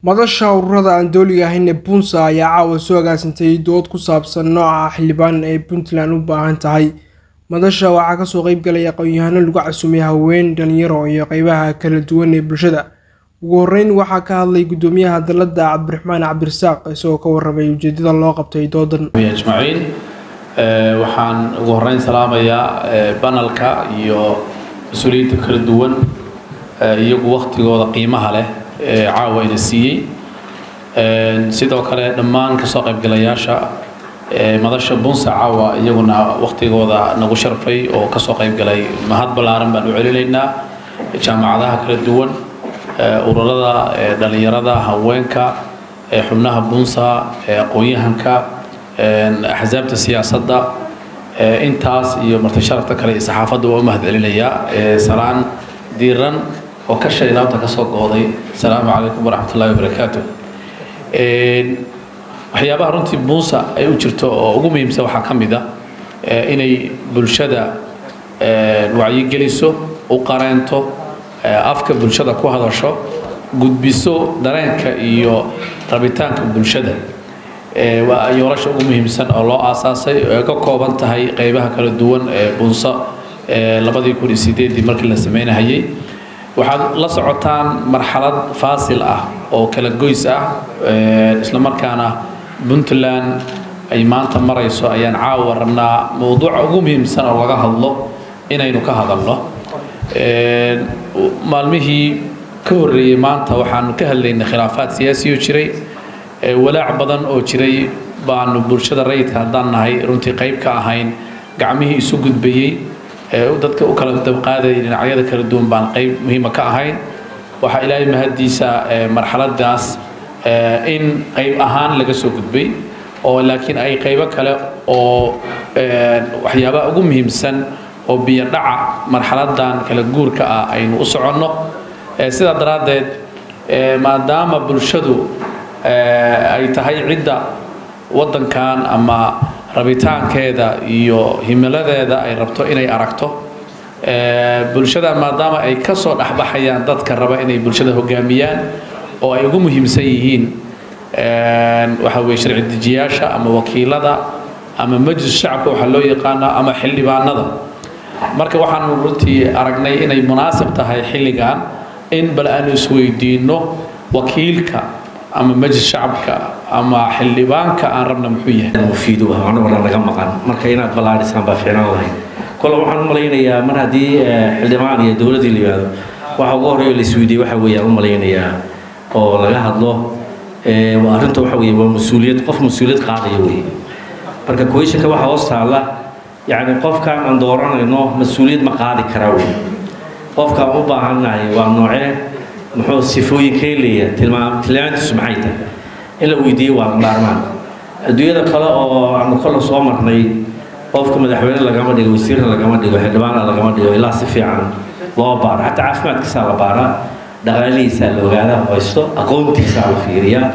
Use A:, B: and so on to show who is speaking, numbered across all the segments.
A: madasha ururada aan dooliga ahayn ee puntsa ayaa caawa soo agaasintay dood ku saabsan nooca xildhibaan ee puntland u baahan tahay madasha waxaa kasoo qeybgalaya aqoon-yahano lagu casumay haween dhalinyaro iyo qeybaha kala duwan ee bulshada ugu horeyn waxaa ka hadlay gudoomiyaha dalada cabdiraxmaan cabdirasaaq isagoo ka waramay ujeedada loo qabtay doodan
B: ajmaciin waxaan ugu horeyn salaamayaa banalka iyo mas-uuliyiinta kala duwan iyagu waktigooda qiimaha leh ee caawa ina siiyey sidoo kale dhammaan kasoo qaybgalayaasha madasha bunsa caawa iyaguna waktigooda nagu sharfay oo kasoo qaybgalay mahad ballaaran baan u celinaynaa jaamacadaha kala duwan ururada dhalinyarada haweenka xubnaha bunsa aqoon-yahanka axsaabta siyaasadda intaas iyo marti sharafta kale iyo saxaafadda waa u mahad celinayaa salaan diiran oo ka shaydaabta ka soo gooday asalaamu calaykum waraxmat ullahi wabarakaatu waxyaabaha runtii buunsa ay u jirto oo ugu muhiimsan waxaa ka mid a inay bulshada wacyigeliso u qareento afka bulshada ku hadasho gudbiso dareenka iyo rabitaanka bulshada waa yoolasha ugu muhiimsan oo loo aasaasay oo ay ka kooban tahay qeybaha kala duwan ee bunsa labadii kun iyo sideedii markii la sameynahayay waxaad la socotaan marxalad faasil ah oo kala goys ah isla markaana puntland ay maanta marayso ayaan caawa rabnaa mowduuca ugu muhiimsan oo laga hadlo inaynu ka hadalno maalmihii ka horreeyey maanta waxaanu ka hadlaynay khilaafaad siyaasiyo jiray walaac badan oo jiray baanu bulshada rayidka haddaan nahay runtii qayb ka ahayn gacmihii isu gudbayey dadka u kala dabqaadayay dhinacyada kala duwan baan qayb muhiima ka ahayn waxaa ilaahay mahaddiisa marxaladaas in qayb ahaan laga soo gudbay oo laakiin ay qaybo kale oo waxyaabaha ugu muhiimsan oo biyo dhaca marxaladan kala guurka ah aynu u soconno sidaa daraaddeed maadaama bulshadu ay tahay cidda waddankan ama rabitaankeeda iyo himiladeeda ay rabto inay aragto bulshada maadaama ay ka soo dhexbaxayaan dadka raba inay bulshada hogaamiyaan oo ay ugu muhiimsan yihiin waxa weye sharci dejiyaasha ama wakiilada ama majlis shacabka waxaa loo yaqaana ama xildhibaanada marka waxaanu runtii aragnay inay munaasib tahay xilligan in bal aanu isweydiinno wakiilka ama majlis shacabka ama xildhibaanka aan rabna muxuu yahay
C: mufiidu ah anagoo dhan naga maqan marka inaad ballaadhisaan baa fiicnaan lahayd kole waxaan u malaynayaa mar haddii xildhibaan iyo dowladdii la yimaado waxa ugu horreeyo la isweydiiyey waxa weeyaan u malaynayaa oo laga hadlo arrinta waxa weeye waa mas-uuliyad qof mas-uuliyad qaadaya weeye marka questionka waxaa hoos taalla yacni qofkan aan dooranayno mas-uuliyad ma qaadi karaa wey qofkaan u baahannahay waa noocee muxuu sifooyinkee leeyahay tilmaam tilmaantiisu maxay tahay in la weydiiyo waa maarmaan adduunyada kale oo aanu kala soo marnay qofka madaxweyne lagama dhigo wasiirna lagama dhigo xildhibaana lagama dhigo ilaa si fiican loo baaro xataa caafimaadkiisaa la baaraa dhaqaalihiisaa la ogaada haysto aqoontiisaa la fiiriyaa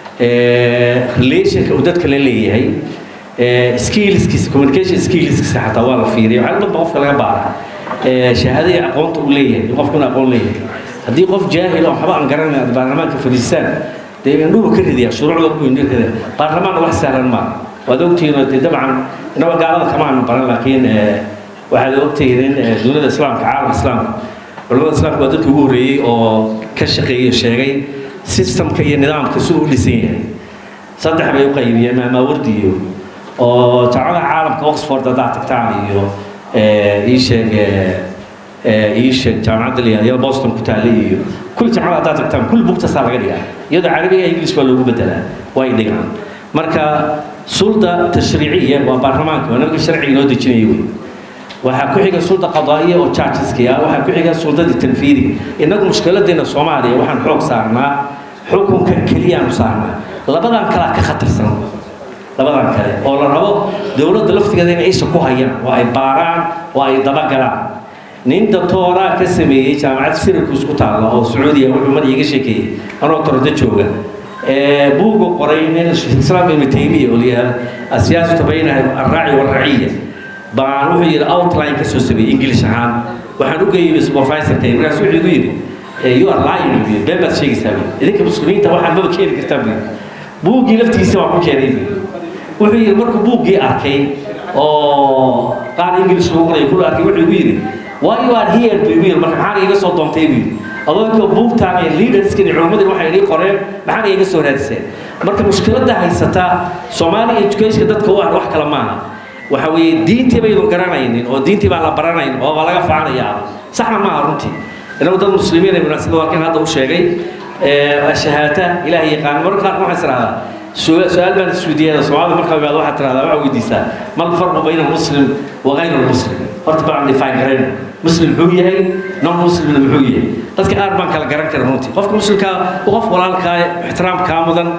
C: relationka uu dadka la leeyahay skillskiisa communication skillskiisa xataa waa la fiiriya waxaa dhanba qofka laga baaraa shahaada iyo aqoonta uu leeyahay qofku inuu aqoon leeyahay haddii qof jaahil oo waxba aan garanay aad baarlamaanka fadhiistaan dee indhuhu ka ridiyaa shuruucda ku indhu rida baarlamaanna wax sahlan maaha waad ogtihiin dee dabcan inaba gaalada kama aanu baran laakiin waxaad ogtihiin in duniyada islaamka caalam islaamka culamada islaamka waa dadka ugu horreeyey oo ka shaqeeyey sheegay systemka iyo nidaamka siduu u dhisan yahay saddex bay u qaybiyeen maamaawardi iyo oo jaamacada caalamka oxford haddaad tagtaan iyo ii sheeg ii sheeg jaamacadda la yihahdo boston ku taallay iyo kulli jaamacada haddaad tagtaan kulli bugtasaa laga dhigaa iyadoo carabiga ingilish baa loogu bedelaa way dhigaan marka sulda tashriiciya waa baarlamaanka waa nimanka sharciga inoo dejinaya wey waxaa ku xiga sulda qadaa'iya oo judgeski ah waxaa ku xiga suldadii tanfiidiga innagu mushkiladeena soomaaliya waxaan xoog saarnaa xukunka keliyaanu saarnaa labadan kalaa ka khatarsan labadan kale oo la rabo dowladda laftigeeda inay isha ku hayaan oo ay baaraan oo ay dabagalaan nin doctooraa ka sameeyey jaamacad syracuse ku taalla oo sacuudiya wuxuu mar iiga sheekeeyey anoo tordo jooga buugu qoray nin islaam ibnu taymiya oo layaha asiyaasatu bayna alraaci walraciya baan wuxuu yidhi outline ka soo sameeyey english ahaan waxaan u geeyey supervisorkay markaas wuxuu igu yidhi you are lying buu yidhi been baad sheegaysaa buu yidhi idinka muslimiinta waxaan maba keeni kartaa buu yidhi buuggii laftiisa waan ku keenay buu yidhi wuxuu yidhi markuu buuggii arkay oo qaar ingilish lagu qoray kula arkay wuxuu igu yidhi why you are here buu igu yidhi marka maxaan iga soo doontay buu yidhi adoonkoo buugtaan iyo leaderskan iyo culimmadii waxay idii qoreen maxaan iga soo raadiseen marka mushkiladda haysata soomaali education dadka u ah wax kale maaha waxa weeye diintii baydun garanaynin oo diintii baa la baranayn oo baa laga faanayaa saxna maaha runtii inagu dad muslimiin ay munaasabada warkan hadda u sheegay shahaata ilaahay yaqaan marka qaarka waxaa israahdaa su-aal baan isweydiiyada soomaalida markaa imaado waxaad tirahdaa waxaa weydiisaa mal farqu bayna muslim wa gayr muslim horta baan define garayn muslim muxuu yahay non muslimna muxuu yahay dadka qaar baan kala garan karin runtii qofka muslimkaa qof walaalkaa ixtiraamkaa mudan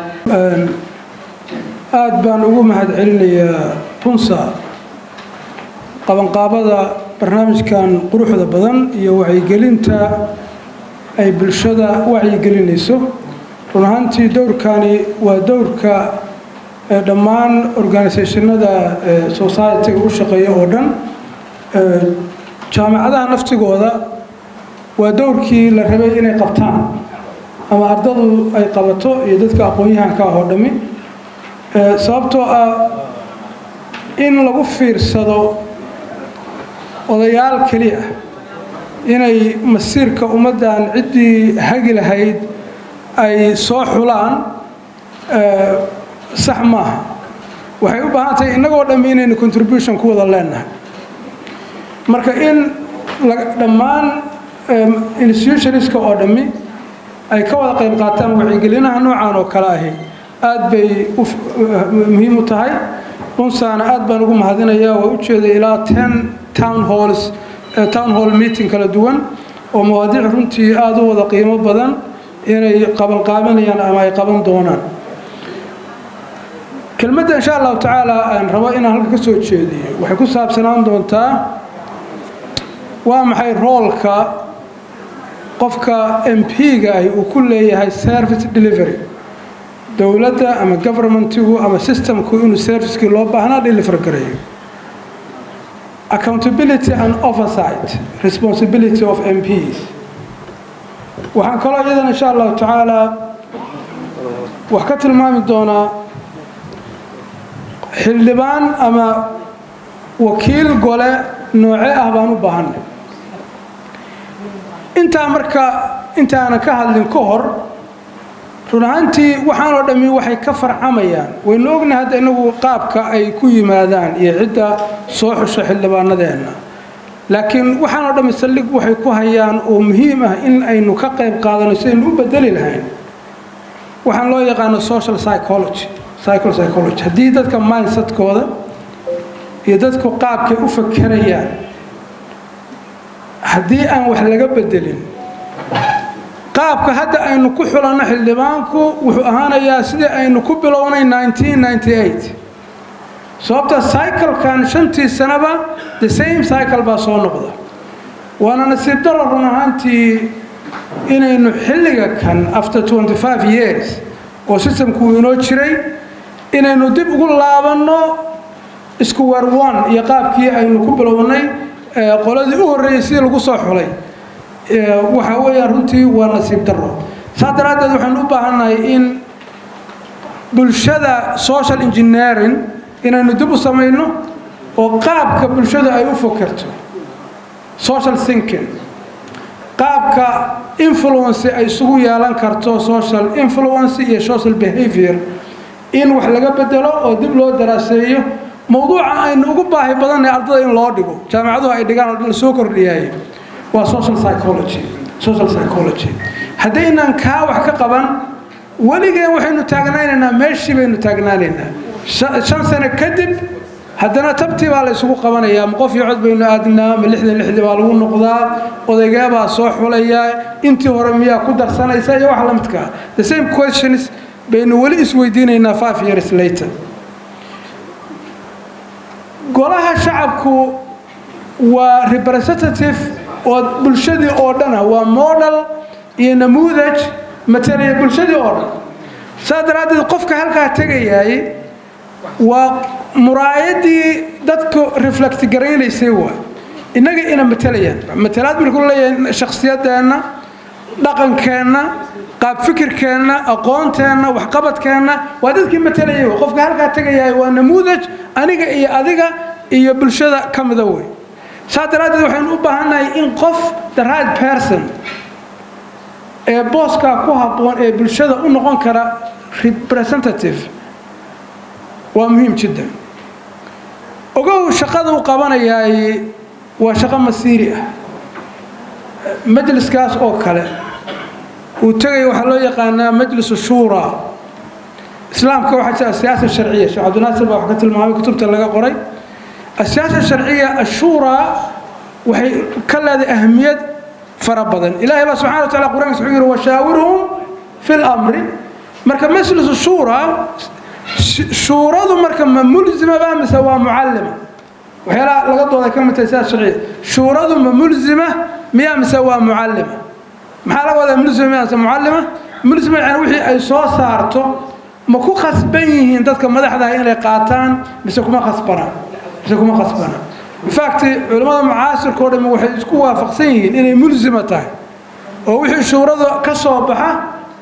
D: aad baan ugu mahad celinayaa punsa qabanqaabada barnaamijkan quruxda badan iyo wacyigelinta ay bulshada wacyigelinayso run ahaantii dowrkani waa dowrka dhammaan organisationada society-ga u shaqeeya oo dhan jaamacadaha naftigooda waa dowrkii la rabay inay qabtaan ama ardadu ay qabato iyo dadka aqoon-yahanka ah oo dhammi sababtoo ah in lagu fiirsado odayaal keliya inay masiirka ummaddan ciddii hagi lahayd ay soo xulaan sax maaha waxay u baahan tahay innagoo dhammi inaynu contribution ku wada leenahay marka in dhammaan institutionska oo dhammi ay ka wada qayb qaataan wacyigelinaha noocan oo kale ahi aad bay muhiim u tahay unsaana aad baan ugu mahadinayaa waa ujeeday ilaa ten town halls town hall meeting kala duwan oo mawaadiic runtii aada u wada qiimo badan inay qabanqaabanayaan ama ay qaban doonaan kelmadda insha allahu tacaala aan rabo inaan halka ka soo jeediyo waxay ku saabsanaan doontaa waa maxay roolka qofka m p-ga ahi uu ku leeyahay service delivery dowladda ama governmentigu ama systemku inuu servicekii loo baahnaa deliver gareeyo accountability and oversight responsibility of mps waxaan kaloo iyadan insha allahu tacaala wax ka tilmaami doonaa xildhibaan ama wakiil gole nooce ah baan u baahanay intaa marka intaanan ka hadlin ka hor run ahaantii waxaanoo dhammi waxay ka farcamayaan waynu ognahay hadda inagu qaabka ay ku yimaadaan iyo cidda soo xusho xildhibaanadeenna laakiin waxaanoo dhammi saldhig waxay ku hayaan oo muhiim ah in aynu ka qayb qaadano sidaynu u bedeli lahayn waxaan loo yaqaano social psychology psychol psychology haddii dadka mindsetkooda iyo dadku qaabkay u fakerayaan haddii aan wax laga bedelin qaabka hadda aynu ku xulanno xildhibaanku wuxuu ahaanayaa sidii aynu ku bilownay sababta cyclekan shantii sanaba the same cycle baa soo noqda waana nasiib daro run ahaantii inaynu xilliga kan after years oo systemku inoo jiray inaynu dib ugu laabanno isku weer one iyo qaabkii aynu ku bilownay qoladii u horreeyey sidii lagu soo xulay waxa weeyaan runtii waa nasiib daro saas daraaddeed waxaynu u baahannahay in bulshada social engineering inaynu dib u samayno oo qaabka bulshada ay u fokerto social thinking qaabka influence ay isugu yeelan karto social influence iyo social behavior in wax laga bedelo oo dib loo daraaseeyo mowduuca aynu ugu baahi badannahay ardada in loo dhigo jaamacaduhu ay dhigaan oo la soo kordhiyaay waa social psychology social psychology haddaynaan kaa wax ka qaban weligeen waxaynu taagnaanaynaa meeshii baynu taagnaanaynaa shan sano kadib haddana tabtii baa la isugu qabanayaa ma qof iyo cod baynu aadnaa ma lixdan lixdii baa lagu noqdaa odaygeebaa soo xulayaa intii hore miyaa ku darsanaysa iyo wax la midkaa the same questions baynu weli isweydiinaynaa five years later golaha shacabku waa representative oo bulshadii oo dhana waa model iyo namuudaj matalaya bulshadii oo dhan saas daraaddeed qofka halkaa tegayaay waa muraayadii dadku reflect garaynaysay waa innaga ina matalayaan matalaad markuu leeyahay shakhsiyadeenna dhaqankeenna qaab fikirkeenna aqoonteenna waxqabadkeenna waa dadkii matalayay wey. qofka halkaa tegayahay waa namuudaj aniga iyo adiga iyo bulshada ka mida wey saa daraaddeed waxaynu u baahannahay in qof the right person ee booskaa ku habboon ee bulshada u noqon kara representative waa muhiim jiddan ogow shaqada uu qabanayaay waa shaqo masiiri ah majliskaas oo kale uu tegaya waxaa loo yaqaanaa majlisu shuura islaamka waxaa jira asiyaasa sharciya sheekh cabdinaasir baa wax ka tilmaamay kutubta laga qoray asiyaasa sharciya ashuuraa waxay ka leedahay ahmiyad fara badan ilaahay baa subxana wa taala qur-aankiisa wuxuu yidhi washaawirhum fi lamri marka majlisu shuura shuuradu marka ma mulzima ba mise waa mucallima waxyaalaha laga dooday ka mid tahay sidaas sharciya shuuradu ma mulzima miyaa mise waa mucallima maxaa laga wadaa mulzima miyaa mise mucallima mulzima yani wixii ay soo saarto ma ku khasban yihiin dadka madaxdaha inay qaataan mise kuma khasbanaan mise kuma khasbanaan infact culimmada mucaasirka o dham waxay isku waafaqsan yihiin inay mulzima tahay oo wixii shuurada ka soo baxa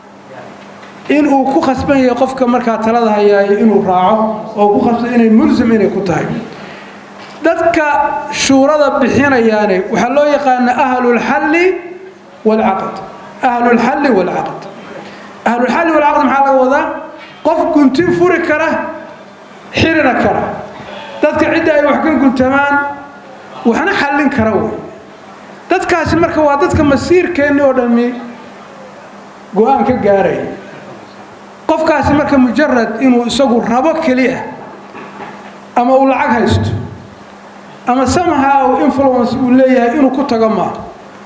D: in uu ku khasban yahay qofka markaa talada hayaay inuu raaco oo ku khasban inay mulzim inay ku tahay dadka shuurada bixinayaane waxaa loo yaqaana ahlulxalli waalcaqd ahlulxalli waalcaqd ahlulxalli waalcaqd maxaa laga wadaa qof guntin furi kara xirina kara dadka cidda ay wax ka guntamaan waxna xallin kara wey dadkaasi marka waa dadka masiirkeenni oo dhammi go-aan ka gaaraya qofkaasi marka mujarad inuu isagu rabo keliya ama uu lacag haysto ama somehow influence uu leeyahay inuu ku tago maaha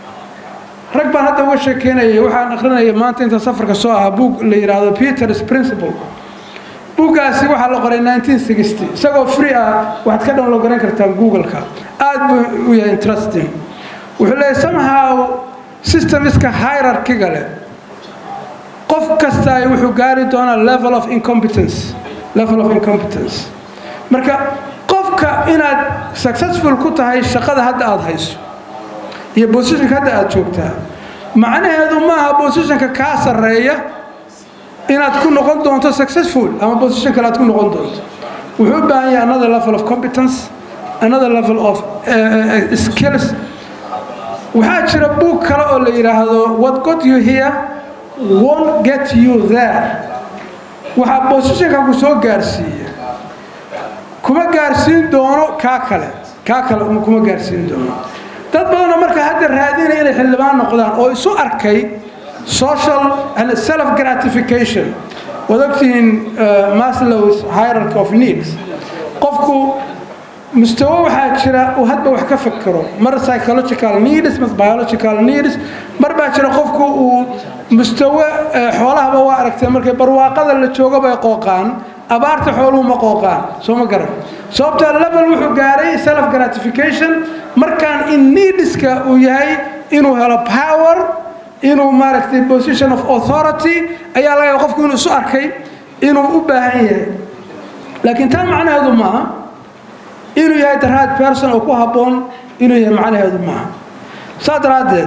D: rag baan hadda uga sheekeynayay waxaan akrinaya maanta inta safarka soo ahaa buug la yidhaahdo peters principle buuggaasi waxaa la qoray isagoo free ah waxaad ka download garan kartaan google-ka aad buu u yahay interesting wuxuu leeyahay somehow systemiska hierarchiga leh qof kasta wuxuu gaari doonaa level of incompetence level of incompetence marka qofka inaad successful ku tahay shaqada hadda aada hayso iyo positionka hadda aada joogtaa macnaheedu maaha positionka kaa sarreeya inaad ku noqon doonto successful ama position kale aad ku noqon doonto wuxuu u baahan yahay another level of competence another level of uh, skills waxaa jira buug kale oo la yidhaahdo what got you here won't get you there waxaa positionka ku soo gaarsiiya kuma gaarsiin doono kaa kale kaa kale kuma gaarsiin doono dad badanoo marka hadda raadinaya inay xildhibaan noqdaan oo isu arkay social and self gratification waad ogtihiin maslows hierarchy of needs qofku mustawo waxaa jira uu hadba wax ka fakero mar psychological needs mar biological needs mar baa jira qofku uu mustawo xoolahaba waa aragtay markay barwaaqada la joogo bay qooqaan abaarta xooluhu ma qooqaan soo ma garan sababta level wuxuu gaaray self gratification markaan in needska uu yahay inuu helo power inuu maaragtay position of authority ayaa laga qofku inuu isu arkay inuu u baahan yahay laakiin taa macnaheedu maaha inuu yahay the right person oo ku habboon inuu yahay macnaheedu maaha saa daraaddeed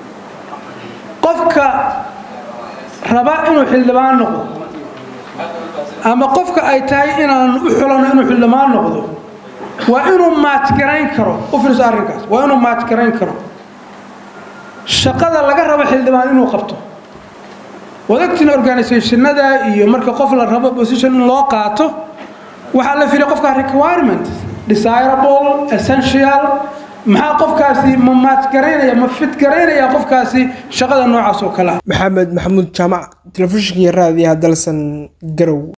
D: qofka raba inuu xildhibaan noqdo ama qofka ay tahay inaan u xulano inuu xildhibaan noqdo waa inuu maajgarayn karo u fiirso arrinkaas waa inuu maajgarayn karo shaqada laga rabo xildhibaan inuu qabto wadagtiin organisationada iyo marka qof la rabo position in loo qaato waxaa la fiilay qofka requirement desirable essential maxaa qofkaasi ma maajgaraynaya ma fitgaraynaya qofkaasi shaqada noocaas oo kale ah
A: maxamed maxamuud jaamac telefishinka iyo raadiyaha dalsan garow